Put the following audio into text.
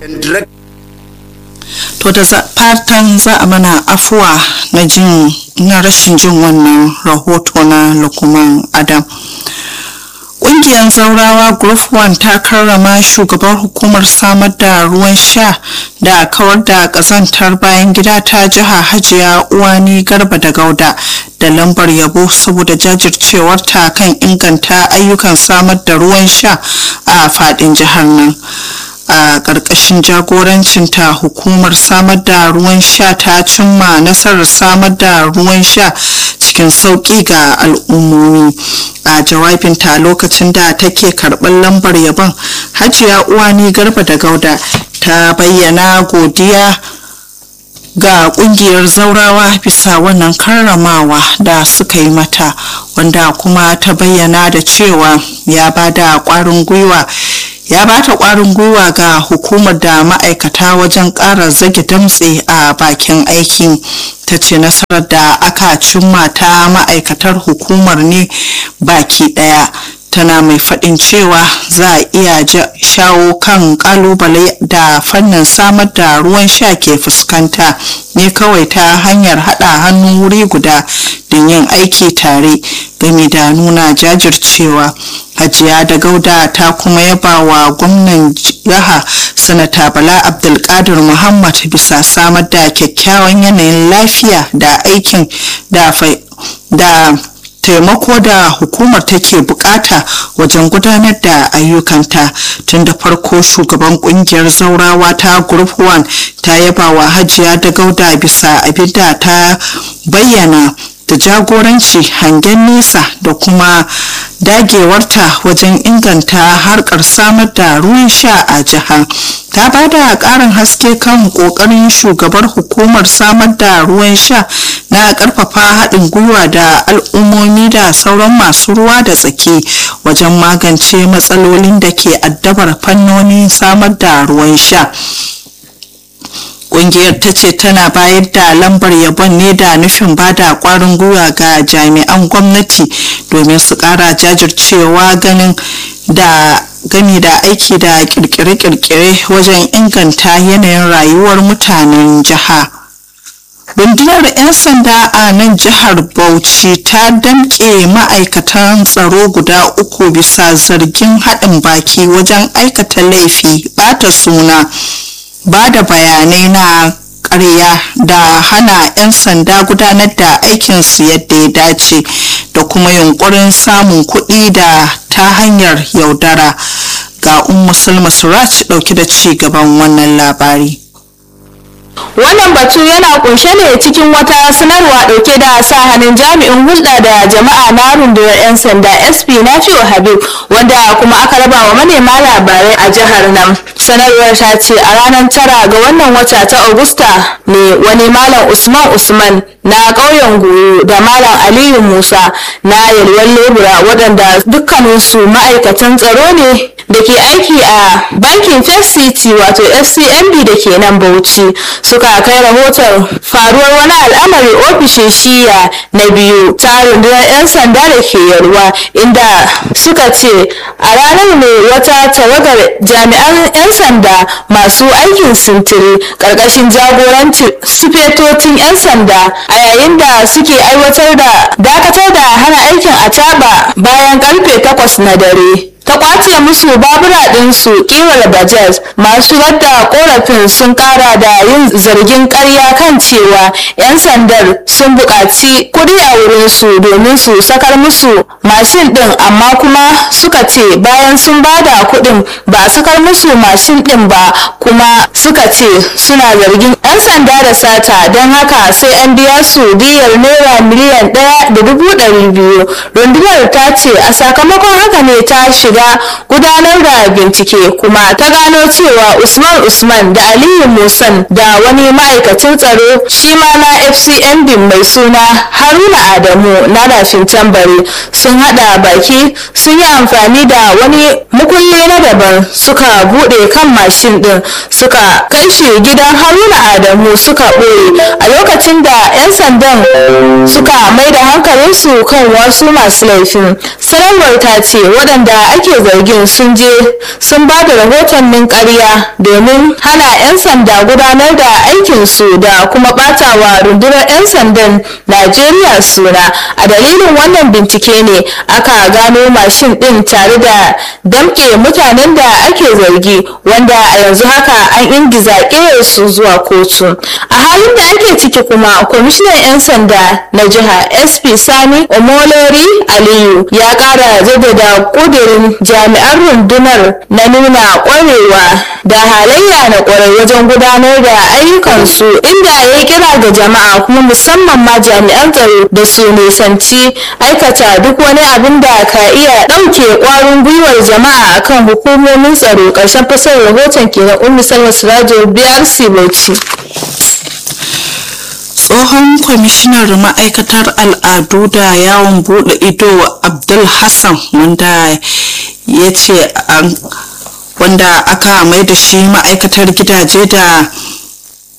to da fatan za a mana afuwa na jin na rashin jin wannan rahoto na lukman adam Ƙungiyar zaurawa group 1 ta karrama shugabar hukumar samar da ruwan sha da kawar da ƙazantar bayan gida ta jiha hajiya uwani garba da gauda da lambar yabo saboda jajircewarta kan inganta ayyukan samar da ruwan sha a faɗin jihar nan. a ƙarƙashin jagorancinta hukumar samar da ruwan sha ta cimma nasarar samar da ruwan sha cikin sauƙi ga al'ummomi a jawabinta lokacin da take karɓar lambar yabon hajiya uwani garba da gauda ta bayyana godiya ga kungiyar zaurawa bisa wannan karramawa da suka yi mata wanda kuma ta bayyana da cewa ya bada kwarin gwiwa ya bata kwarin gwiwa ga hukumar da ma'aikata wajen ƙara zage damtse a bakin aiki ta ce nasarar da aka cimma ta ma'aikatar hukumar ne baki ɗaya tana mai faɗin cewa za a iya shawo kan ƙalubale da fannin samar da ruwan sha ke fuskanta ne kawai ta hanyar haɗa hannu wuri guda don yin aiki tare game da nuna jajircewa hajiya da gauda ta kuma yaba wa gwamnan jiha sanata bala abdulkadir muhammad bisa samar da kyakkyawan yanayin lafiya da aikin da taimako da hukumar take bukata wajen gudanar da ayyukanta tun da farko shugaban kungiyar zaurawa ta group 1 ta yaba wa hajiya da gauda bisa abinda ta bayyana da jagoranci hangen nesa da kuma dagewarta wajen inganta harkar samar da ruwan sha a jiha ta ba da karin haske kan kokarin shugabar hukumar samar da ruwan sha na karfafa haɗin gwiwa da al'ummomi da sauran masu ruwa da tsaki wajen magance matsalolin da ke addabar fannonin samar da ruwan sha kungiyar ta ce tana bayar da lambar yabon ne da nufin bada kwarin gwiwa ga jami'an gwamnati domin su kara jajircewa ganin da gami da aiki da kirkire-kirkire wajen inganta yanayin rayuwar mutanen jiha. rundunar 'yan sanda a nan jihar bauchi ta damƙe ma'aikatan tsaro guda uku bisa zargin haɗin baki wajen aikata laifi bata suna ba da bayanai na ƙarya da hana 'yan sanda gudanar da aikinsu yadda ya dace da kuma yunkurin samun kuɗi da ta hanyar yaudara ga ummu sulma suraj ɗauki da ci gaban wannan labari wannan batu yana kunshe ne cikin wata sanarwa dauke da sa hannun jami'in hulɗa da jama'a na rundunar 'yan sanda sp nafi'u habib wanda kuma aka raba wa manema labarai a jihar nan sanarwar ta ce a ranar tara ga wannan wata ta augusta ne wani malam usman usman na ƙauyen goyo da malam aliyu musa na yalwar lebura waɗanda dukkaninsu ma'aikatan tsaro ne da ke aiki a bankin first city wato fcmb da ke nan bauchi suka kai rahoton faruwar wani al'amari ofishin shiya na biyu ta rundunar 'yan sanda da ke yarwa inda suka ce a ranar ne wata tawagar jami'an 'yan sanda masu aikin sintiri ƙarƙashin jagorancin sufetocin 'yan sanda a yayin da suke aiwatar da dakatar da hana aikin a bayan karfe 8 na dare ta kwace musu babura ɗinsu kiwar bajaj masu da korafin sun kara da yin zargin karya kan cewa 'yan sandar sun buƙaci kuɗi a wurinsu domin su sakar musu mashin ɗin amma kuma suka ce bayan sun ba da kuɗin ba a sakar musu mashin ɗin ba kuma suka ce suna zargin 'yan sanda da sata don haka sai an biya su diyar naira miliyan ɗaya da dubu ɗari biyu rundunar ta ce a sakamakon haka ne ta shiga gudanar da bincike kuma ta gano cewa usman usman da aliyu musan da wani ma'aikacin tsaro shi ma na fcmb mai suna haruna adamu na rafin tambari sun hada baki sun yi amfani da wani mukulli na daban suka bude kan mashin din suka kai shi gidan haruna adamu suka ɓoye a lokacin da 'yan sandan suka mai da hankalinsu kan wasu masu laifin sanarwar ta ce waɗanda ake ake zargin sun je sun ba da rahotannin ƙarya domin hana 'yan sanda gudanar da aikinsu da kuma ɓatawa rundunar 'yan sandan najeriya suna a dalilin wannan bincike ne aka gano mashin ɗin tare da damƙe mutanen da ake zargi wanda a yanzu haka an ingiza su zuwa kotu a halin da ake ciki kuma kwamishinan 'yan sanda na jiha sp sani omolori aliyu ya kara jaddada kudirin jami'an rundunar na nuna kwarewa da halayya na kwarai wajen gudanar da ayyukansu inda ya kira ga jama'a kuma musamman ma jami'an tsaro da su nisanci aikata duk wani abin da ka iya ɗauke kwarin gwiwar jama'a akan hukumomin tsaro ƙarshen fasar rahoton kenan ummi salma sirajo brc bauchi tsohon kwamishinar ma'aikatar al'adu da yawon bude ido abdul hassan wanda ya ce wanda aka mai da shi ma'aikatar gidaje da